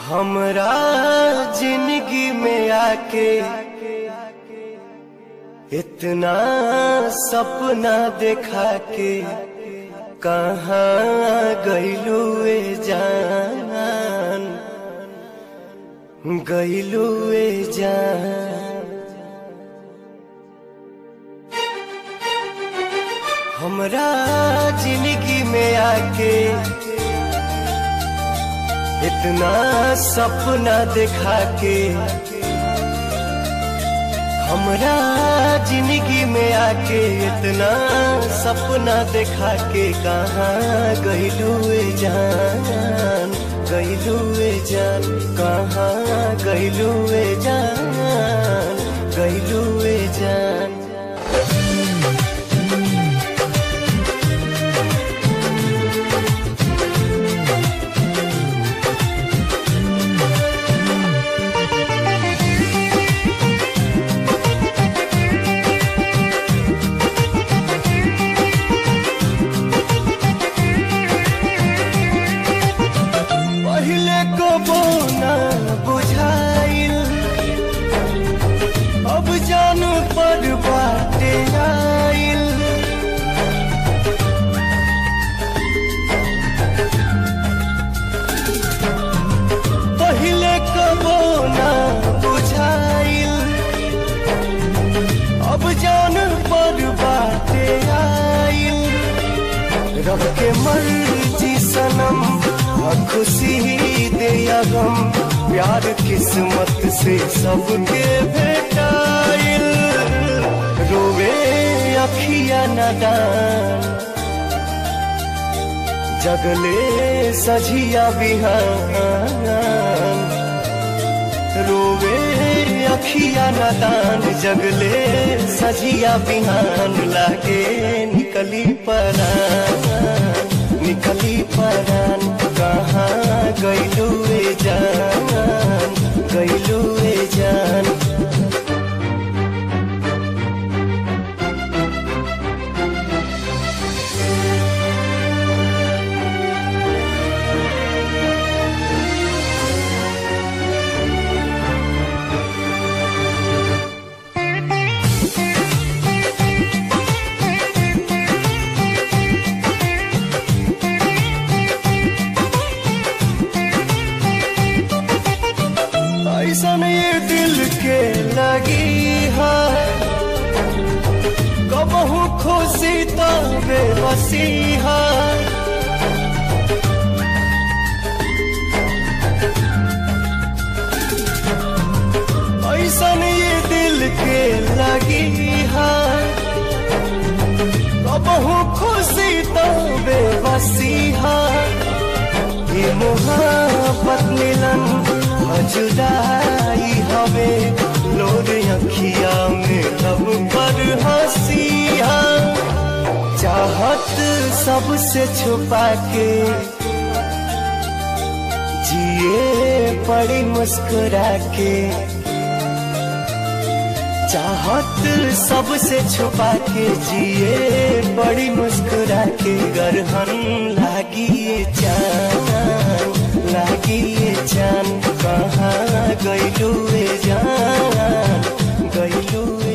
हमरा जिंदगी में आके इतना सपना देखा के कहाँ गईलू ए जान गईलू ए जान हमरा जिंदगी में आके इतना सपना देखा के हमरा जिंदगी में आके इतना सपना देखा के कहाँ गईलू जान गईलू जान कहाँ गईलू जान गईलू जान पहले को बोना बुझाइल अब जान पर बाटे आइल पहले को बोना बुझाइल अब जान पर बाटे आइल रब के मर्जी सनम और खुशी दे या गम प्यार किस्मत से सबके भेटाइल रोवे अखिया नदान जगले सझिया बिहान रोवे अखिया नदान जगले सजिया बिहान लागे निकली परान निकली परान कहाँ गईलू जान गईलू जान ऐसन ये दिल के लगी है कबहू खुशी तो बेबसी है ऐसन ये दिल के लगी है कबहू खुशी तो बेबसी है ये मोहब्बत मिलन जुदाई हवे लोर अखिया में लब पर हंसिया चाहत सबसे छुपा के जिए पड़ी मुस्कुरा के चाहत सबसे छुपा के जिए बड़ी मुस्कुरा के गरहन लागी ये चान लागी ये चान कहाँ गईलू जान गईलू